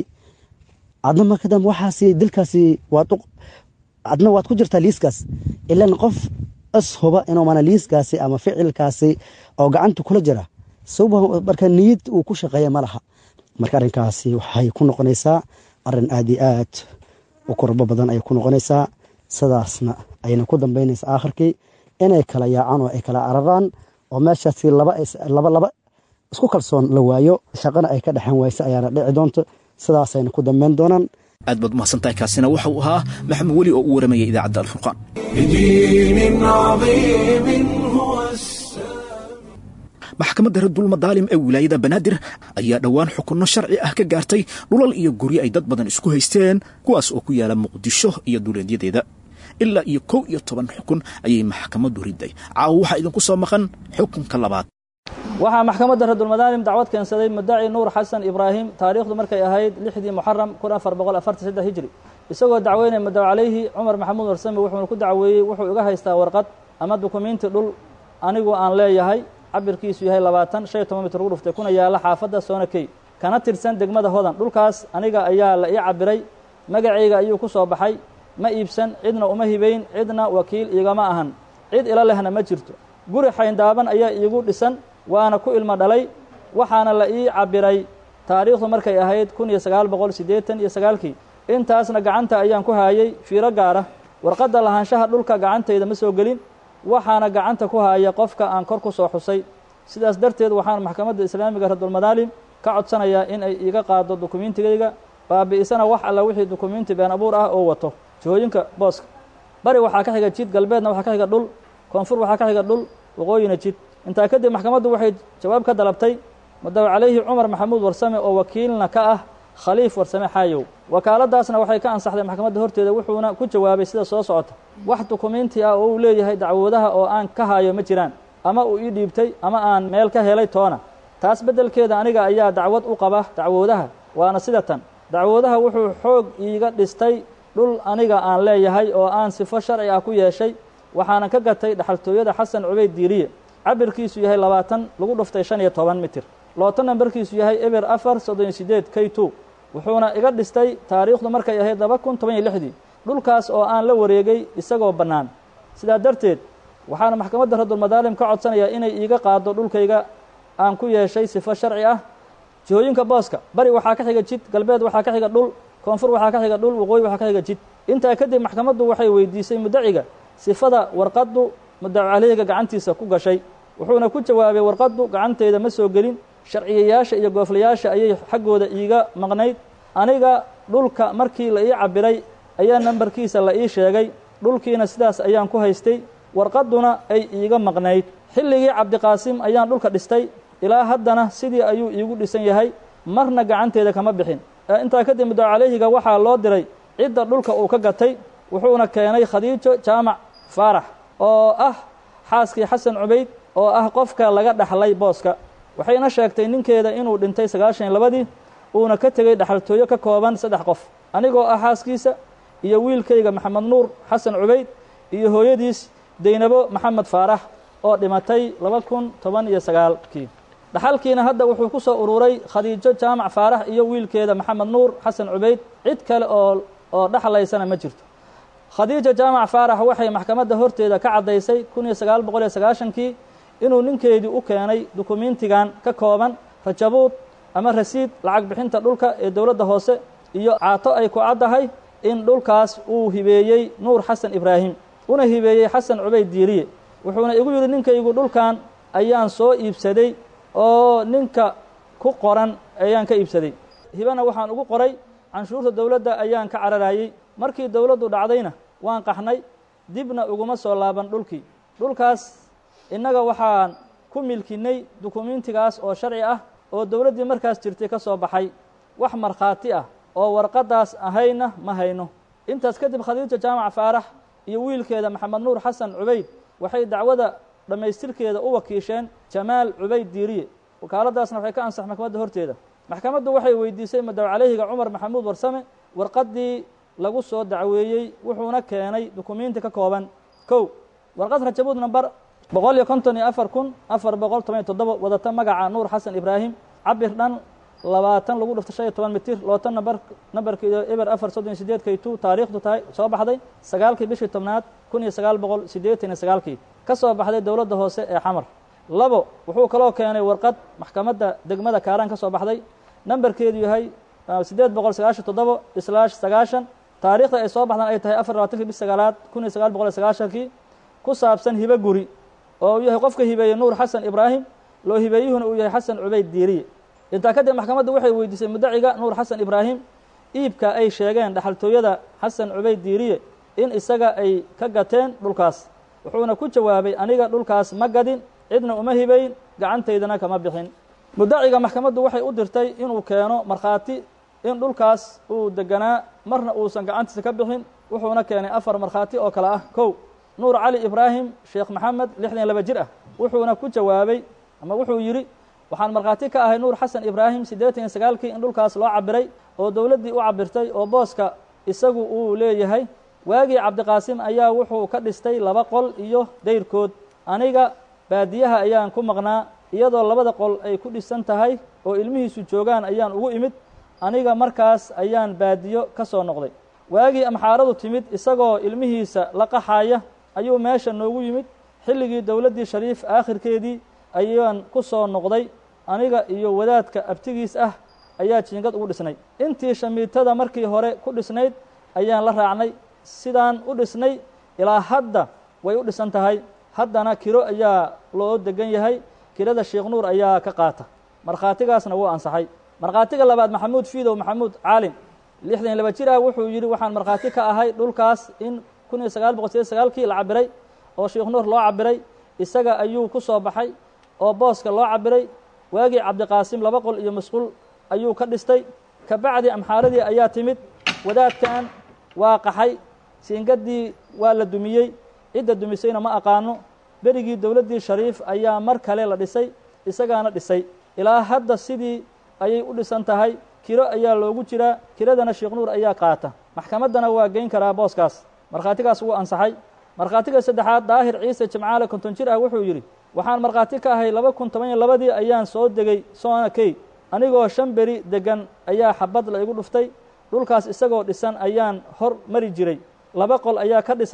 adna markadambe waxaasi dilkaasi waad adna waad ku jirtaa liiskaas ilan qof is huba inuu mana liiskaasi ama ficilkaasi oo gacanta kula jira suba marka niyad uu ku shaqeeya ma laha marka arrinkaasi waxay ku noqonaysaa arrin aad iyo aad u kurbo badan ayay ku noqonaysaa sidaasna ayna ku dambaynaysa aakhirkii inay kala yaacaan oo ay kala cararaan oo meeshaasi laba laba isku kalsoon la waayo shaqana ay ka dhexan waysa ayaana dhici doonto sidaasayna ku dambayn doonaan aad baad umahadsantahay kaasina waxa uu ahaa maxamed weli oo u waramaya idaacadda alfurqaan بدين عظيم هو maxkamadda radul madaalim ee wilaayada banaadir ayaa dhowaan xukunno sharci ah ka gaartay dhulal iyo guryo ay dad badan isku haysteen kuwaas oo ku yaala muqdisho iyo duleedyadeeda ilaa iyo kow iyo toban xukun ayay maxkamaddu riday caawa waxaa idinku soo maqan xukunka labaad waxaa maxkamadda radulmadaalim dacwad keensaday mudaci nuur xasan ibraahim taariikhdu markay ahayd lixdii muxaram kun afar boqol afartan saddex hijri isagoo dacweynaya mudaw calayhi cumar maxamuud warsame wuxuuna ku dacweeyey wuxuu iga haystaa warqad ama dukumiinti dhul anigu aan leeyahay cabirkiisu yahay labaatan shan iyo toban mitir ugu dhuftay kuna yaalla xaafadda soonakey kana tirsan degmada hodan dhulkaas aniga ayaa la ii cabiray magacayga ayuu ku soo baxay ma iibsan cidna uma hibayn cidna wakiil igama ahan cid ila lehna ma jirto guri xayndaaban ayaa iigu dhisan waana ku ilmo dhalay waxaana la ii cabiray taariikhdu markay ahayd kun iyo sagaal boqol siddeetan iyo sagaalkii intaasna gacanta ayaan ku haayay fiiro gaara warqadda lahaanshaha dhulka gacantayda ma soo gelin waxaana gacanta ku haaya qofka aan kor ku soo xusay sidaas darteed waxaan maxkamadda islaamiga radulmadaalim ka codsanayaa in ay iiga qaado dukumiintigayga baabi'isana wax alla wixii dukumiinti been abuur ah oo wato jihooyinka booska bari waxaa ka xiga jid galbeedna waxaa ka xiga dhul koonfur waxaa ka xiga dhul waqooyina jid intaa kadib maxkamaddu waxay jawaab ka dalabtay mudaw calayhi cumar maxamuud warsame oo wakiilna ka ah khaliif warsame xaayow wakaaladaasna waxay ka ansaxday maxkamadda horteeda wuxuuna ku jawaabay sida soo socota wax dukumiinti ah oo uu leeyahay dacwoodaha oo aan ka hayo ma jiraan ama uu ii dhiibtay ama aan meel ka helay toona taas beddelkeeda aniga ayaa dacwad u qaba dacwoodaha waana sida tan dacwoodaha wuxuu xoog iiga dhistay dhul aniga aan leeyahay oo aan sifo sharci ah ku yeeshay waxaana ka gatay dhaxaltooyada xasan cubayd diiriye cabirkiisu yahay labaatan lagu dhuftay shan iyo toban mitir looto nambarkiisu yahay eber afar soddon iyo sideed k two wuxuuna iga dhistay taariikhdu markay ahayd laba kun toban iyo lixdii dhulkaas oo aan la wareegay isagoo bannaan sidaa darteed waxaana maxkamadda radulmadaalim ka codsanayaa inay iiga qaado dhulkayga aan ku yeeshay sifo sharci ah jihooyinka booska bari waxaa ka xiga jid galbeed waxaa ka xiga dhul koonfur waxaa ka xiga dhul waqooyi waxaa ka xiga jid intaa kadib maxkamaddu waxay weydiisay mudaciga sifada warqaddu mudacu caleyhiga gacantiisa ku gashay wuxuuna ku jawaabay warqaddu gacanteyda ma soo gelin sharciyayaasha iyo gooflayaasha ayay xaggooda iiga maqnayd aniga dhulka markii la ii cabiray ayaa nambarkiisa la ii sheegay dhulkiina sidaas ayaan ku haystay warqadduna ay iiga maqnayd xilligii cabdiqaasim ayaan dhulka dhistay ilaa haddana sidii ayuu iigu dhisan yahay marna gacanteeda kama bixin intaa kadib mudacu caleyhiga waxaa loo diray cidda dhulka uu ka gatay wuxuuna keenay khadiijo jaamac faarax oo ah xaaskii xasan cubayd oo ah qofka laga dhaxlay booska waxayna sheegtay ninkeeda inuu dhintay sagaashan iyo labadii uuna ka tegey dhaxaltooyo ka kooban saddex qof anigoo ah xaaskiisa iyo wiilkayga maxamed nuur xasan cubayd iyo hooyadiis deynabo maxamed faarax oo dhimatay laba kun toban iyo sagaalkii dhaxalkiina hadda wuxuu ku soo ururay khadiijo jaamac faarax iyo wiilkeeda maxamed nuur xasan cubayd cid kale oo oo dhexlaysana ma jirto khadiija jaamac faarax waxay maxkamadda horteeda ka caddaysay kun iyo sagaal boqol iyo sagaashankii inuu ninkeedii u keenay dukumiintigan ka kooban rajabuud ama rasiid lacag bixinta dhulka ee dowladda hoose iyo caato ay ku caddahay in dhulkaas uu hibeeyey nuur xasan ibraahim una hibeeyey xasan cubayd diiriye wuxuuna igu yidhi ninkaygu dhulkan ayaan soo iibsaday oo ninka ku qoran ayaan ka iibsaday hibana waxaan ugu qoray canshuurta dowladda ayaan ka cararayey markii dowladdu dhacdayna waan qaxnay dibna uguma soo laaban dhulkii dhulkaas innaga waxaan ku milkinnay dukumiintigaas oo sharci ah oo dowladdii markaas jirtay ka soo baxay wax markhaati ah oo warqaddaas ahayna ma hayno intaas kadib khadiija jaamac faarax iyo wiilkeeda maxamed nuur xasan cubayd waxay dacwada dhammaystirkeeda u wakiisheen jamaal cubayd diiriye wakaaladdaasna waxay ka ansax maxkamadda horteeda maxkamaddu waxay weydiisay madaw caleyhiga cumar maxamuud warsame warqaddii lagu soo dacweeyey wuxuuna keenay dukumiinti ka kooban kow warqad rajabuud namber boqol iyo konton iyo afar kun afar boqol toban iyo toddoba wadata magaca nuur xasan ibraahim cabir dhan labaatan lagu dhifto shan iyo toban mitir lootan namber namberkeedu eber afar soddon iyo sideed kaytu taariikhdu tahay soo baxday sagaalkii bishii tobnaad kun iyo sagaal boqol siddeetan iyo sagaalkii ka soo baxday dowladda hoose ee xamar labo wuxuu kaloo keenay warqad maxkamadda degmada kaaraan ka soo baxday namberkeedu yahay siddeed boqol sagaashan toddobo islaash sagaashan taariikhda ay soo baxdaan ay tahay afar labaatankii bish sagaalaad kun iyo sagaal boqol iyo sagaashankii ku saabsan hibo guri oo uu yahay qofka hibeeyey nuur xasan ibraahim loo hibeeyuhuna uu yahay xasan cubayd diiriye intaa kadib maxkamaddu waxay weydiisay mudaciga nuur xasan ibraahim iibka ay sheegeen dhaxaltooyada xasan cubayd diiriye in isaga ay ka gateen dhulkaas wuxuuna ku jawaabay aniga dhulkaas ma gadin cidna uma hibayn gacantaydana kama bixin mudaciga maxkamaddu waxay u dirtay inuu keeno markhaati in dhulkaas uu deganaa marna uusan gacantiisa ka bixin wuxuuna keenay afar markhaati oo kale ah kow nuur cali ibraahim sheekh maxamed lixdan iyo laba jir ah wuxuuna ku jawaabay ama wuxuu yidhi waxaan markhaati ka ahay nuur xasan ibraahim siddeetan iyo sagaalkii in dhulkaas loo cabiray oo dowladdii u cabirtay oo booska isagu uu leeyahay waagii cabdiqaasim ayaa wuxuu ka dhistay laba qol iyo dayrkood aniga baadiyaha ayaan ku maqnaa iyadoo labada qol ay ku dhisan tahay oo ilmihiisu joogaan ayaan ugu imid aniga markaas ayaan baadiyo ka soo noqday waagii amxaaradu timid isagoo ilmihiisa la qaxaaya ayuu meesha noogu yimid xilligii dowladdii shariif aakhirkeedii ayaan ku soo noqday aniga iyo wadaadka abtigiis ah ayaa jiingad ugu dhisnay intii shamiitada markii hore ku dhisnayd ayaan la raacnay sidaan u dhisnay ilaa hadda way u dhisan tahay haddana kiro ayaa loo degan yahay kirada sheekh nuur ayaa ka qaata markhaatigaasna wuu ansaxay markhaatiga labaad maxamuud fiidow maxamuud caalim lixdan iyo laba jir ah wuxuu yidhi waxaan markhaati ka ahay dhulkaas in kun iyo sagaal boqol sideed sagaalkii la cabiray oo sheekh nuur loo cabiray isaga ayuu ku soo baxay oo booska loo cabiray waagii cabdiqaasim laba qol iyo masquul ayuu ka dhistay kabacdi amxaaradii ayaa timid wadaadkan waa qaxay siingadii waa la dumiyey cidda dumisayna ma aqaano berigii dowladdii shariif ayaa mar kale la dhisay isagaana dhisay ilaa hadda sidii ayay u dhisan tahay kiro ayaa loogu jiraa kiradana sheekh nuur ayaa qaata maxkamaddana waa geyn karaa booskaas markhaatigaas wuu ansaxay markhaatiga saddexaad daahir ciise jimcaale konton jir ah wuxuu yidhi waxaan markhaati ka ahay laba kun toban iyo labadii ayaan soo degay soona key anigoo shan beri deggan ayaa xabad la igu dhuftay dhulkaas isagoo dhisan ayaan hor mari jiray laba qol ayaa ka dhisnaa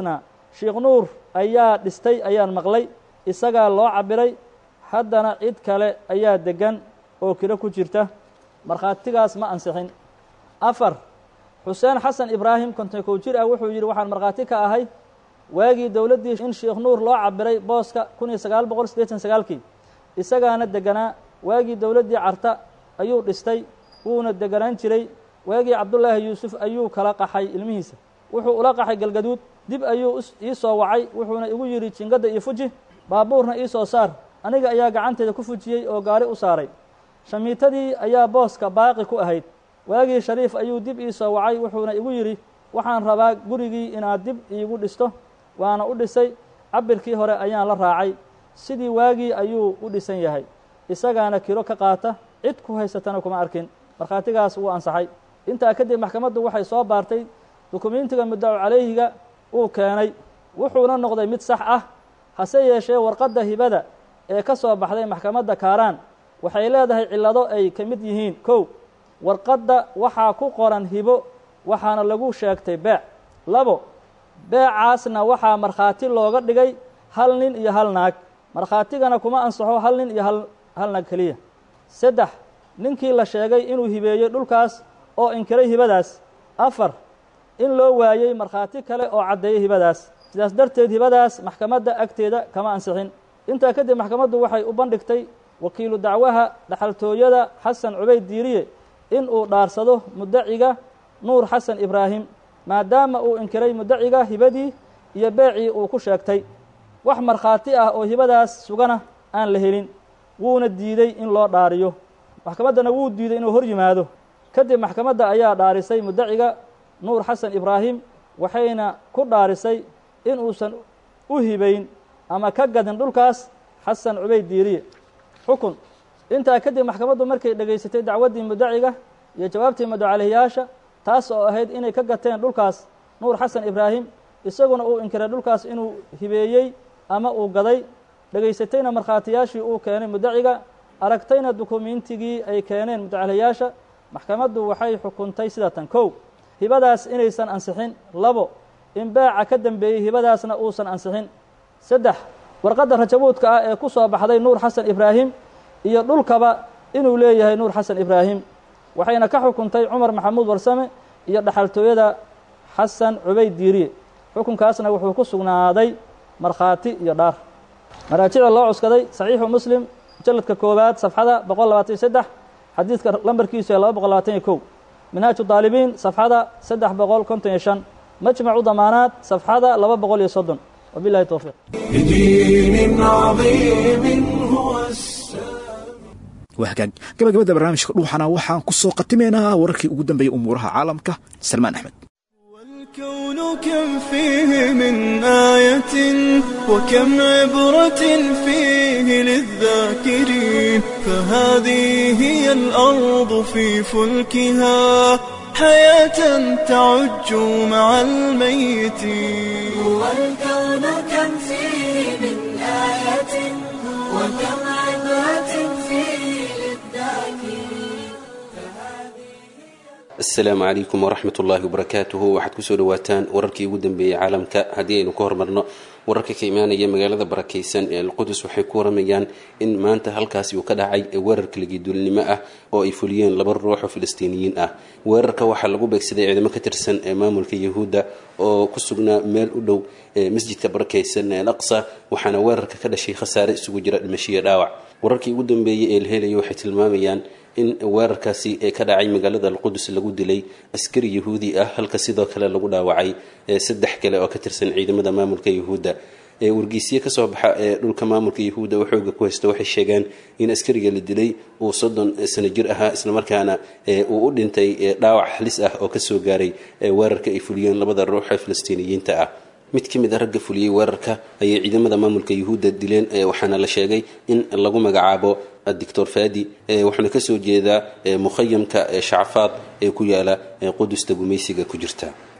sheikh nuur ayaa dhistay ayaan maqlay isagaa loo cabiray haddana cid kale ayaa deggan oo kiro ku jirta markhaatigaas ma ansixin afar xuseen xasan ibraahim konton kow jir ah wuxuu yidhi waxaan markhaati ka ahay waagii dowladdii in sheikh nuur loo cabiray booska kun iyo sagaal boqol siddeetan sagaalkii isagaana deganaa waagii dowladdii carta ayuu dhistay wuuna deganaan jiray waagii cabdullaahi yuusuf ayuu kala qaxay ilmihiisa wuxuu ula qaxay galgaduud dib ayuu ii soo wacay wuxuuna igu yidhi jingadda iyo fuji baabuurna ii soo saar aniga ayaa gacanteeda ku fujiyey oo gaari u saaray shamiitadii ayaa booska baaqi ku ahayd waagii shariif ayuu dib ii soo wacay wuxuuna igu yidhi waxaan rabaa gurigii inaad dib iigu dhisto waana u dhisay cabirkii hore ayaan la raacay sidii waagii ayuu u dhisan yahay isagaana kiro ka qaata cid ku haysatana kuma arkin markhaatigaas wuu ansaxay intaa kadib maxkamaddu waxay soo baartay dukumentiga muddacu calayhiga uu keenay wuxuuna noqday mid sax ah hase yeeshee warqadda hibada ee ka soo baxday maxkamadda kaaraan waxay leedahay cillado ay ka mid yihiin kow warqadda waxaa ku qoran hibo waxaana lagu sheegtay beec labo beecaasna waxaa markhaati looga dhigay hal nin iyo hal naag markhaatigana kuma ansaxo hal nin iyo hal hal naag keliya saddex ninkii la sheegay inuu hibeeyey dhulkaas oo inkiray hibadaas afar in loo waayey markhaati kale oo caddeeyey hibadaas sidaas darteed hibadaas maxkamadda agteeda kama ansixin intaa kadib maxkamaddu waxay u bandhigtay wakiilu dacwaha dhaxaltooyada xasan cubayd diiriye in uu dhaarsado muddaciga nuur xasan ibraahim maadaama uu inkiray muddaciga hibadii iyo beecii uu ku sheegtay wax markhaati ah oo hibadaas sugana aan la helin wuuna diiday in loo dhaariyo maxkamaddana wuu diiday inuu hor yimaado kadib maxkamadda ayaa dhaarisay muddaciga nuur xasan ibraahim waxayna ku dhaarisay in uusan u hibayn ama ka gadin dhulkaas xasan cubayd diiriye xukun intaa kadib maxkamaddu markay dhegaysatay dacwaddii muddaciga iyo jawaabtii madocalihiyaasha taas oo ahayd inay ka gateen dhulkaas nuur xasan ibraahim isaguna uu inkiray dhulkaas inuu hibeeyey ama uu gaday dhegaysatayna markhaatiyaashii uu keenay muddaciga aragtayna dukumentigii ay keeneen mudacaliyaasha maxkamaddu waxay xukuntay sida tan kow hibadaas inaysan ansixin labo in beeca ka dembeeyey hibadaasna uusan ansixin saddex warqadda rajabuudka ah ee ku soo baxday nuur xasan ibraahim iyo dhulkaba inuu leeyahay nuur xasan ibraahim waxayna ka xukuntay cumar maxamuud warsame iyo dhaxaltooyada xasan cubayd diiriye xukunkaasna wuxuu ku sugnaaday markhaati iyo dhaar maraajicda loo cuskaday saxiixu muslim mujalladka koowaad safxada boqol labaatan iyo saddex xadiidka lambarkiisu ee laba boqol labaatan iyo kow minhaaju daalibiin safxada saddex boqol konton iyo shan majmacu damaanaad safxada laba boqol iyo soddon wabilahi towfiiq بدين عظيم هو السلام waa hagaag gabagabada barnaamijka dhuuxana waxaan ku soo khatimaynaa wararkii ugu dambeeyey umuuraha caalamka salmaan axmed والكون كم فيه من آية وكم عبرة فيه للذاكرين فهذه هي الأرض في فلكها حياة تعج مع الميتين والكون كم فيه من آية وكم عبرة فيه للذاكرين asalaamu calaykum waraxmat ullaahi wabarakaatuhu waxaad kusoo dhawaataan wararkii ugu dambeeyey caalamka haddii aynu ka hormarno wararka ka imaanaya magaalada barakaysan ee alqudus waxay ku waramayaan in maanta halkaasi uu ka dhacay weerar kaligiduulnimo ah oo ay fuliyeen laba ruux oo filistiiniyiin ah weerarka waxaa lagu beegsaday ciidamo ka tirsan ee maamulka yahuudda oo ku sugnaa meel u dhow masjidka barakaysan ee alaqsa waxaana weerarka ka dhashay khasaare isugu jira dhimashiyo dhaawac wararkii ugu dambeeyey ee la helaya waxay tilmaamayaan in weerarkaasi ee ka dhacay magaalada alqudus lagu dilay askari yahuudi ah halka sidoo kale lagu dhaawacay saddex kale oo ka tirsan ciidamada maamulka yahuudda wargeysiye kasoo baxa ee dhulka maamulka yahuudda oo xooga ku haysta waxay sheegeen in askariga la dilay uu soddon sano jir ahaa islamarkaana uu u dhintay dhaawac halis ah oo kasoo gaaray weerarka ay fuliyeen labada ruux ee filistiiniyiinta ah mid ka mid a ragga fuliyey weerarka ayay ciidamada maamulka yahuudda dileen waxaana la sheegay in lagu magacaabo doctor fadi wuxuuna kasoo jeedaa mukhayamka shacfaad ee ku yaala qudusta gumaysiga ku jirta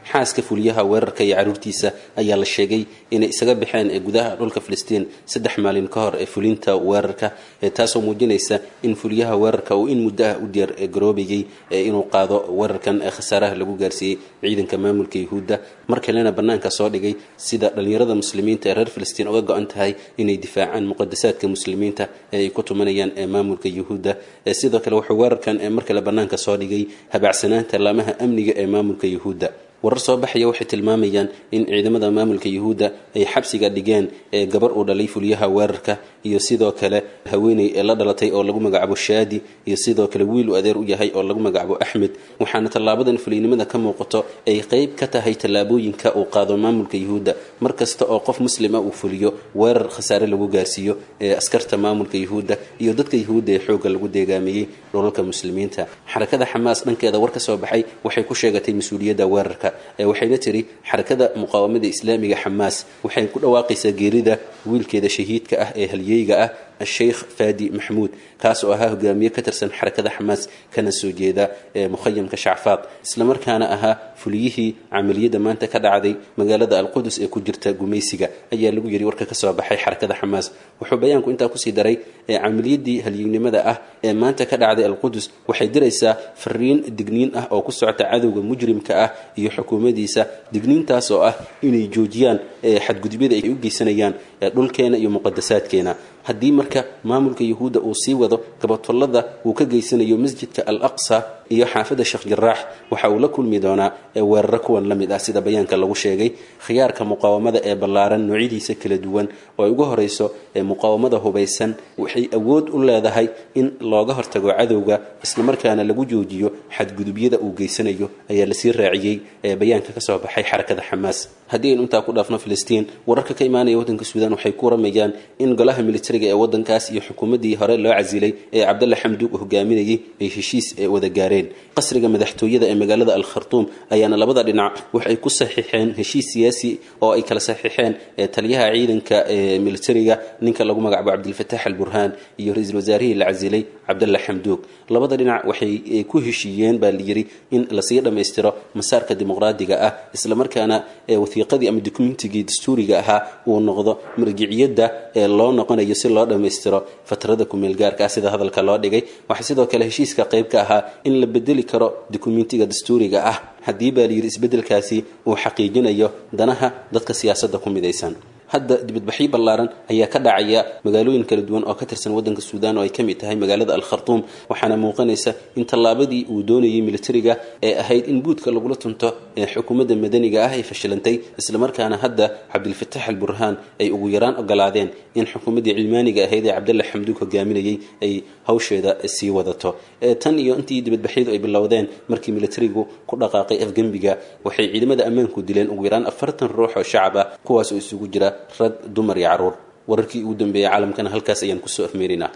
xaaska fuliyaha weerarka iyo caruurtiisa ayaa la sheegay inay isaga baxeen ee gudaha dhulka filistiin saddex maalin ka hor ee fulinta weerarka taasoo muujinaysa in fuliyaha weerarka uu in muddo ah u diyaar garoobayay inuu qaado weerarkan ee khasaaraha lagu gaarsiiyey ciidanka maamulka yuhuudda mar kalena bannaanka soo dhigay sida dhallinyarada muslimiinta ee reer filistiin uga go-an tahay inay difaacaan muqadasaadka muslimiinta ee ay ku tumanayaan ee maamulka yuhuudda sidoo kale wuxuu weerarkan mar kale bannaanka soo dhigay habacsanaanta laamaha amniga ee maamulka yuhuudda warar soo baxaya waxay tilmaamayaan in ciidamada maamulka yuhuudda ay xabsiga dhigeen ee gabar uu dhalay fuliyaha weerarka iyo sidoo kale haweeney ee la dhalatay oo lagu magacaabo shaadi iyo sidoo kale wiil uu adeer u yahay oo lagu magacaabo axmed waxaana tallaabadan fuliynimada ka muuqato ay qeyb ka tahay tallaabooyinka uu qaado maamulka yuhuudda mar kasta oo qof muslima uu fuliyo weerar khasaare lagu gaarsiiyo ee askarta maamulka yuhuudda iyo dadka yuhuudda ee xoogga lagu deegaameeyey dhulalka muslimiinta xarakada xamaas dhankeeda war ka soo baxay waxay ku sheegatay mas-uuliyadda weerarka waxayna tiri xarakada muqaawamada islaamiga xamaas waxay ku dhawaaqaysaa geerida wiilkeeda shahiidka ah ee halyeyga ah sheikh fadi maxmuud kaas oo ahaa hogaamiye ka tirsan xarakada xamaas kana soo jeeda ee mukhayamka shacfaad islamarkaana ahaa fuliyihii camaliyadda maanta ka dhacday magaalada alqudus ee ku jirta gumaysiga ayaa lagu yiri warka kasoo baxay xarakada xamaas wuxuu bayaanku intaa kusii daray ee camaliyadii halyeynimada ah ee maanta ka dhacday alqudus waxay diraysaa fariin digniin ah oo ku socota cadowga mujrimka ah iyo xukuumadiisa digniintaas oo ah inay joojiyaan xadgudubyada ay u geysanayaan dhulkeena iyo muqadasaadkeena haddii marka maamulka yuhuudda uu sii wado gabadfallada uu ka geysanayo masjidka al aqsa iyo xaafadda sheekh jaraax waxa uu la kulmi doonaa weeraro kuwan la mid ah sida bayaanka lagu sheegay khiyaarka muqaawamada ee ballaaran noocyadiisa kala duwan oo ay ugu horeyso muqaawamada hubaysan waxay awood u leedahay in looga hortago cadowga islamarkaana lagu joojiyo xadgudubyada uu geysanayo ayaa lasii raaciyey ee bayaanka kasoo baxay xarakada xamaas haddii aynu intaa ku dhaafno filistiin wararka ka imaanaya waddanka suudaan waxay ku waramayaan in golaha militariga ee waddankaas iyo xukuumaddii hore loo casilay ee cabdalla xamduug hogaaminayay ay heshiis wada gaareen qasriga madaxtooyada ee magaalada al khartuum ayaana labada dhinac waxay ku saxiixeen heshiis siyaasi oo ay kala saxiixeen taliyaha ciidanka militariga ninka lagu magacaabo cabdilfataax al burhaan iyo ra-iisul wasaarihii la casilay cabdalla xamduug labada dhinac waxay ku heshiiyeen baa layiri in lasii dhammaystiro masaarka dimuqraadiga ah islamarkaana wasiiqadii ama dokumentigii dastuuriga ahaa uu noqdo marjiciyadda ee loo noqonayo si loo dhammaystiro fatrada kumeelgaarka ah sida hadalka loo dhigay waxaa sidoo kale heshiiska qayb ka ahaa in la bedeli karo dokumentiga dastuuriga ah haddii baa layidhi isbeddelkaasi uu xaqiijinayo danaha dadka siyaasadda ku midaysan hadda dibadbaxyo ballaaran ayaa ka dhacaya magaalooyin kala duwan oo ka tirsan waddanka suudaan oo ay ka mid tahay magaalada al khartuum waxaana muuqanaysa in tallaabadii uu doonayay militariga ee ahayd in buudka lagula tunto ee xukuumadda madaniga ah ay fashilantay islamarkaana hadda cabdilfataax al burhaan ay ugu yaraan ogolaadeen in xukuumaddii cilmaaniga ahayd ee cabdalla xamduug hogaaminayay ay hawsheeda sii wadato tan iyo intii dibadbaxyadu ay bilowdeen markii militarigu ku dhaqaaqay afgembiga waxay ciidamada ammaanku dileen ugu yaraan afartan ruux oo shacab ah kuwaas oo isugu jira rag dumar iyo caruur wararkii ugu dambeeyay caalamkana halkaas ayaan kusoo afmeerinaa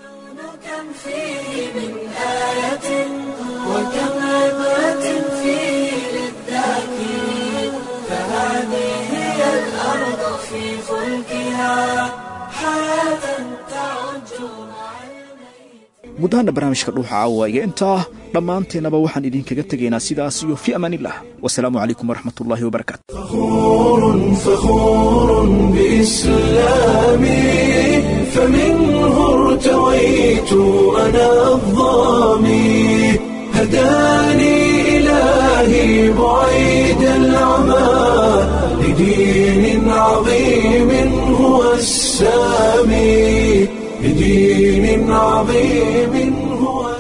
كم فيه من آية وكم عبرة فيه للذاكرين فهذه هي الأرض في فلكها حياة تعج مع الميت guddahana barnaamijka dhuuxa caawaaye intaa dhammaanteennaba waxaan idinkaga tegaynaa sidaas iyo fi amaanillah wasalaamu calaykum waraxmat ullaahi wabarakaatu فخور فخور بإسلامي فمنه ارتويت أنا الظامي هداني إلهي بعيد العمى لدين عظيم هو السامي لدين عظيم هو